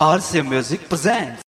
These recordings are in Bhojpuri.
RCA Music presents.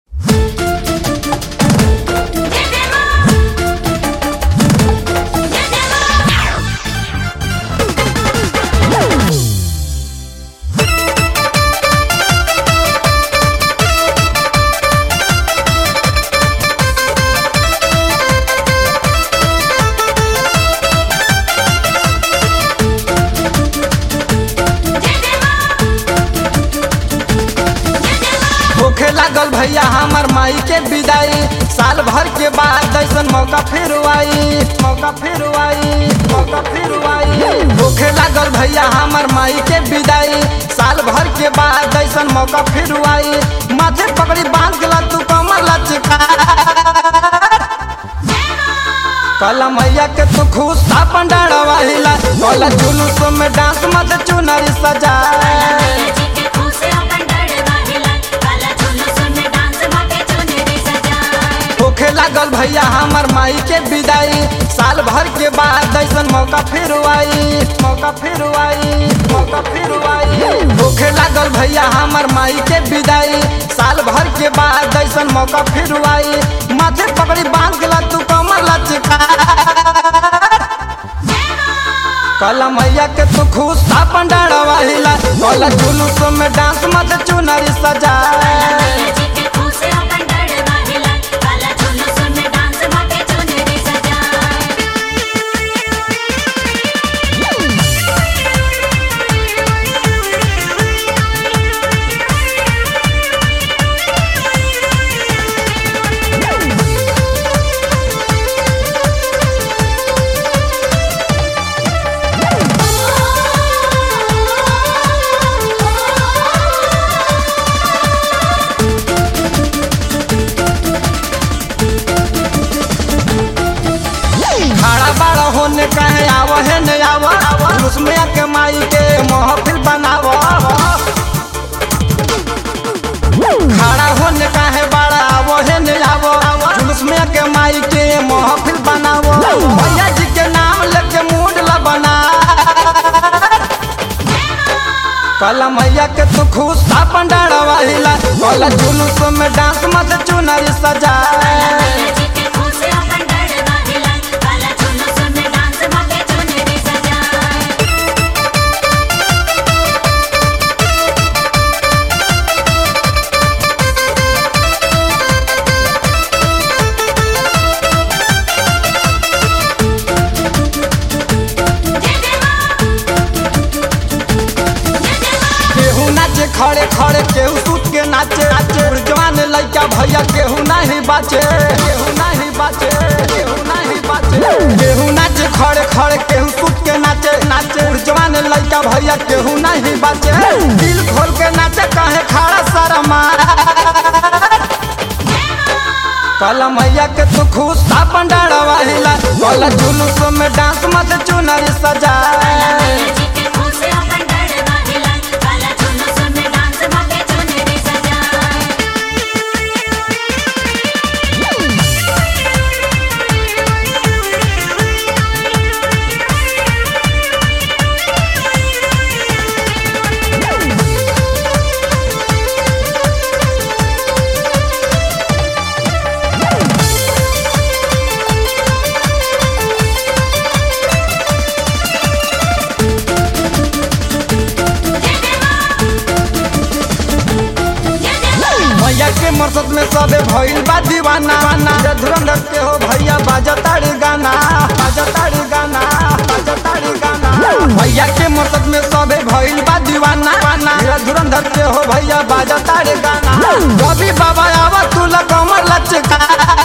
होखे लागल भैया हमर माई के विदाई साल भर के बाद ऐसन मौका फिर आई मौका फिर आई मौका फिर आई होखे लागल भैया हमर माई के विदाई साल भर के बाद ऐसन मौका फिर आई माथे पकड़ी बांध गला तू कमर लचका कल मैया के तू खुश अपन डरवाहिला कल जुलूस में डांस मत चुनरी सजा होखे लागल भैया हमर माई के विदाई साल भर के बाद ऐसन मौका फिर आई मौका फिर आई मौका फिर आई होखे लागल भैया हमर माई के विदाई साल भर के बाद ऐसन मौका फिर आई माथे पकड़ी बांध गला तू कमर लचका कल मैया के तू खुश अपन डरवाहिला कल जुलूस में डांस मत चुनरी सजा खड़ा बड़ा होने कहे आव है न आव उसमें के माई के महफिल बनाव खड़ा होने कहे बड़ा आव है न आव उसमें के माई के महफिल बनाव भैया जी के नाम लेके मूड ला बना कल मैया के तू खुश अपन डरवाहिला कल जुलूस में डांस मत चुनरी सजा केहू नाचे खड़े खड़े केहू सूत के नाचे नाचे जवान लड़का भैया केहू नहीं बाचे केहू नहीं बाचे केहू नहीं बाचे केहू नाचे खड़े खड़े केहू सूत के नाचे नाचे जवान लड़का भैया केहू नहीं बाचे दिल खोल के नाचे कहे खड़ा शर्मा कल मैया के तू खुश अपन डरवाहिला कल जुलूस में डांस मत चुनरी सजा भैया के मरसद में सबे भइल बा दीवाना जे धुरंधर के हो भैया बाजताड़ी गाना बाजताड़ी गाना बाजताड़ी गाना भैया के मरसद में सबे भइल बा दीवाना जे धुरंधर के हो भैया बाजताड़ी गाना कभी बाबा आवा तू कमर लचका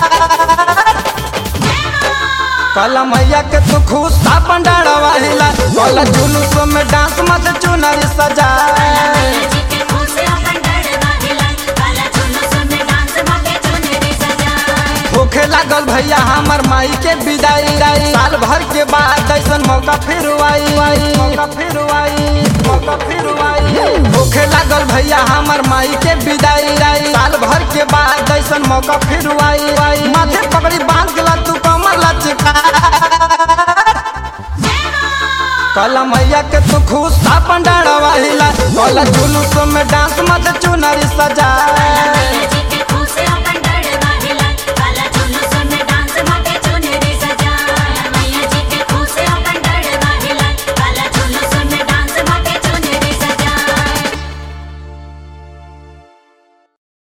कल मैया के तू खुश अपन डरवाहिला कल जुलूस में डांस मत चुनरी सजा होखे लागल भैया हमर माई के विदाई साल भर के बाद ऐसन मौका फिर आई मौका फिर आई मौका फिर आई होखे लागल भैया हमर माई के विदाई साल भर के बाद ऐसन मौका फिर आई माथे पकड़ी बांध गला तू कमर लचका कल मैया के तू खुश अपन डाढ़वा हिला कल जुलूस में डांस मत चुनरी सजा